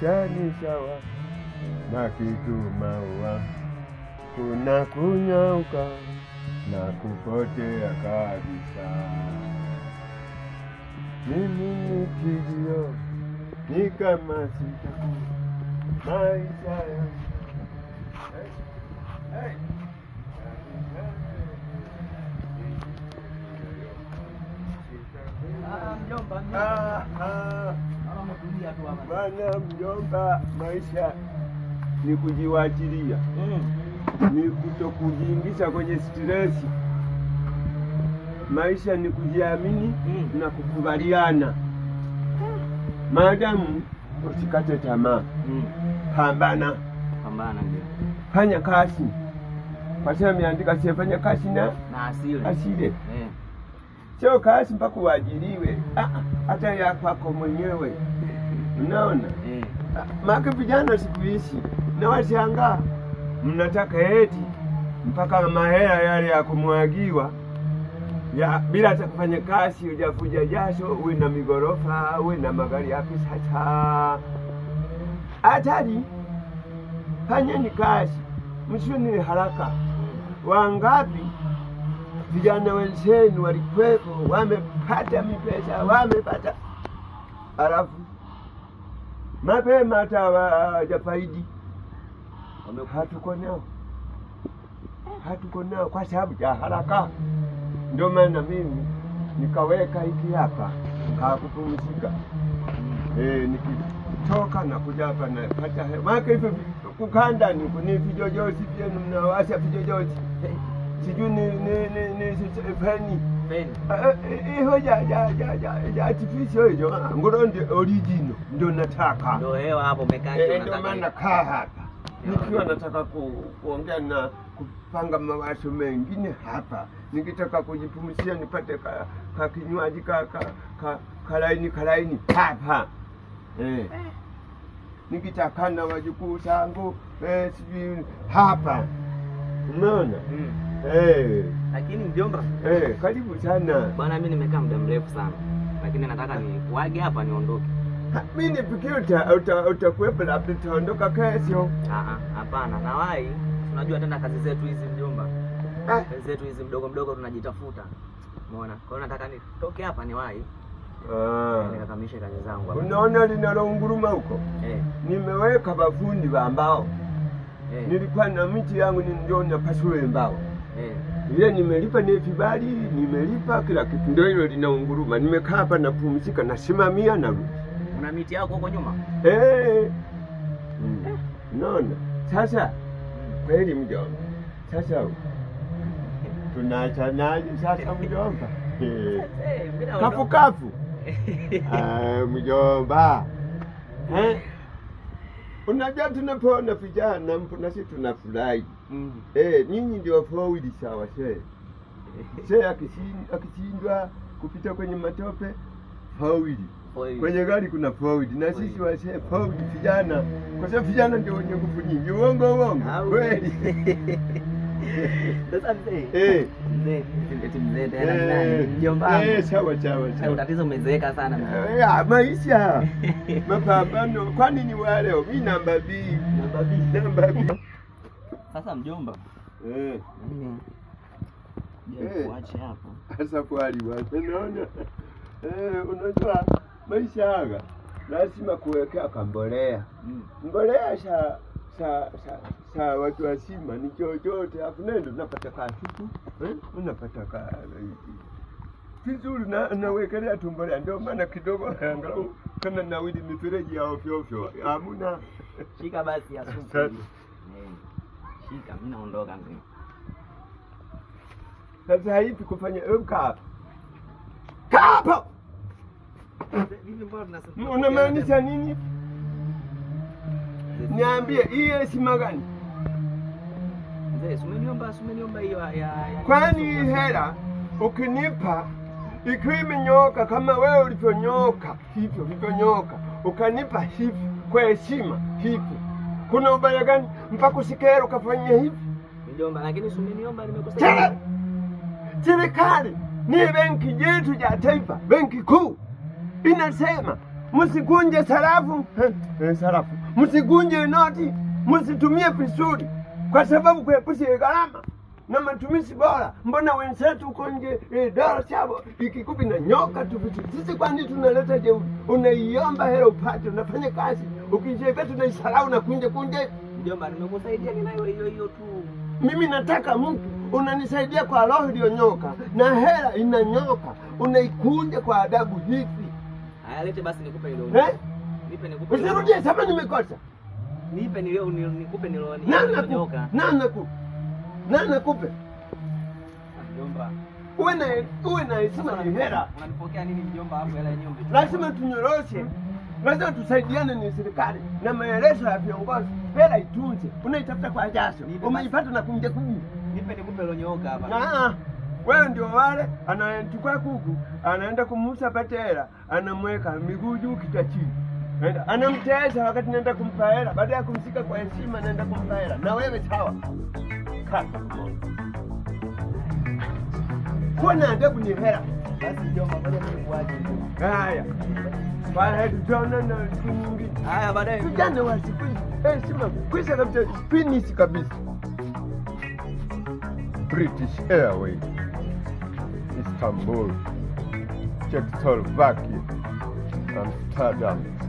maisha ni sawa na kitu maua, kuna kunyauka na kupotea kabisa. Mimi ni kilio, ni kama sitaku maisha ya Hey, hey. Ah, ah. Bwana mjomba, maisha ni kujiwachilia, ni kutokujiingiza kwenye stresi. Maisha ni kujiamini Mm. na kukubaliana. Maadamu usikate tamaa, pambana, Pambana ndio. fanya kazi, kwa sababu imeandika sifanya kazi na Na asili. asile, Eh. sio kazi mpaka uajiriwe, Ah, ah, hata ya kwako mwenyewe. Unaona? Eh. Maka vijana siku hizi na washangaa, mnataka eti mpaka mahela yale ya kumwagiwa ya bila hata kufanya kazi, ujafuja jasho, uwe na migorofa, uwe na magari ya kisasa. Hatari, fanyeni kazi, msiwe haraka. Wangapi vijana wenzenu walikuwepo, wamepata mipesa, wamepata alafu mapema hata hawajafaidi. Hatuko nao, hatuko nao kwa sababu ya haraka. Ndio maana mimi nikaweka hiki hapa kakupumzika, eh, nikitoka na kuja hapa napata hewa. Maana hivyo vi- kukaa ndani huku ni vijojozi vyenu, mnawasha vijojozi, sijui ni ni ni ni si- feni Peni. iho ja ja ja ja ja artificial hiyo ah, ngoro ndio original ndio nataka Ndio hewa hapo umekaa Eh, ndio ndio unataka maana hiyo. kaa hapa nikiwa nataka ku, kuongea na kupanga mawazo mengine hapa, nikitaka kujipumzia nipate ka, ka kinywaji ka, ka, ka, kalaini kalaini hapa eh. Nikitaka na wajukuu zangu eh, sijui hapa, umeona Mm. eh, Lakini mjomba, eh, karibu sana. bwana mimi nimekaa muda mrefu sana. Lakini nataka nikuage hapa niondoke. Ha, Mi nifikiri uta- uta- utakuwepo, labda utaondoka kesho. Ah ah, hapana. Nawahi. Unajua tena kazi zetu hizi mjomba. Ah, Kazi zetu hizi mdogo mdogo tunajitafuta. Umeona? Kwa hiyo nataka nitoke hapa niwahi ah. nikakamilishe kazi zangu hapa. Unaona linalounguruma huko, Eh. nimeweka bafundi wa mbao. Eh. Nilikuwa na miti yangu ni ndio napasua mbao Eh. ile, nimelipa ni vibali, nimelipa kila kitu, ndio hilo linaunguruma. Nimekaa hapa napumzika, nasimamia narudi. Una miti yako huko nyuma? Eh, mm. Unaona sasa, kweli mjomba, sasa tunaachanaje sasa mjomba? Eh. Eh, mimi kafu naondoka. kafu Ah, mjomba Eh? unajua tunapoona vijana mpo nasi tunafurahi Mm. eh, nyinyi ndio forward sawa she she akishin- akishindwa kupita kwenye matope forward Forward. kwenye gari kuna forward na sisi Forward. washe forward vijana kwa sababu vijana ndio wenye nguvu nyingi uongo uongo Au. kweli Sasa mzee. eh Mzee, eti mzee tena ni nani? eh, Mjomba wangu. eh, sawa sawa Sasa sawa Tatizo umezeeka sana mjomba. Ya, maisha mapambano, kwani ni wale mi namba B, namba B, namba B. Sasa mjomba, Eh, mimi je, Eh. kuache hapo. hasa kwali watu unaona, eh, unajua maisha haya lazima kuwekea kambolea. Mm. Mbolea sa sa sa, sa watu wasima ni chochote, afu nendo unapata kasuku eh, unapata ka vizuri na nawekelea tu mbolea, ndio maana kidogo angalau kama nawili mifereji ya ovyo ovyo hamuna Shika basi ya supu. Asante. Eh. Shika, mimi naondoka mzee. Sasa hivi kufanya kaa kapo, Vipi mbona tunasema? unamaanisha nini? Niambie, hii heshima gani? Mzee, si umeniomba, si umeniomba hiyo ya ya Kwani hii hela ukinipa ikiwa imenyooka kama wewe ulivyonyooka hivyo ulivyonyooka, ukanipa hivi kwa heshima hivi, kuna ubaya gani mpaka usikera ukafanya hivi? Mjomba, lakini si umeniomba Tena nimekusaidia. serikali ni benki yetu ya taifa, benki kuu inasema msikunje sarafu eh, eh, sarafu, msikunje noti, msitumie vizuri, kwa sababu kuepusha gharama na matumizi bora. Mbona wenzetu uko nje eh, dola chabo ikikupi na nyoka tu vitu. Sisi kwani tunaleta jeuri? Unaiomba hela upate, unafanya kazi, ukicheka tunaisahau na kunje kunje. Mjomba, nimekusaidia ninayo hiyo hiyo tu. Mimi nataka mtu unanisaidia kwa roho iliyonyoka na hela inanyoka, unaikunja kwa adabu hivi Haya, lete basi nikupe hilo. eh? Nipe nikupe. hilo. Usirudie sema nimekosa. Nipe nilio ni- nikupe nilo Nani nakupe? nilionyoka. Nani nakupe? Nani nakupe? Mjomba. Uwe na uwe na heshima, ni hela. Unanipokea nini mjomba hapo hela yenyewe? lazima tunyoroshe, lazima tusaidiane, ni serikali na maelezo ya viongozi. Hela itunze, unaitafuta kwa jasho, Nipe umeipata na kunja kunja. Nipe nikupe iliyonyoka hapa. Ah, wewe ndio wale anachukua kuku anaenda kumuuza pate hela, anamweka miguu juu kichwa chini, Anaenda- anamtesa wakati naenda kumpa hela, baada ya kumshika kwa heshima naenda kumpa hela. Na wewe sawa, kaka mmoja, kuwa na adabu, ni hela. Basi mjomba, ngoja nikuache. Haya, baya tutaonana siku nyingine. Haya baadaye. Vijana wa siku hizi heshima kwisha kabisa, finish kabisa. British Airways, Istanbul, Czechoslovakia, Amsterdam,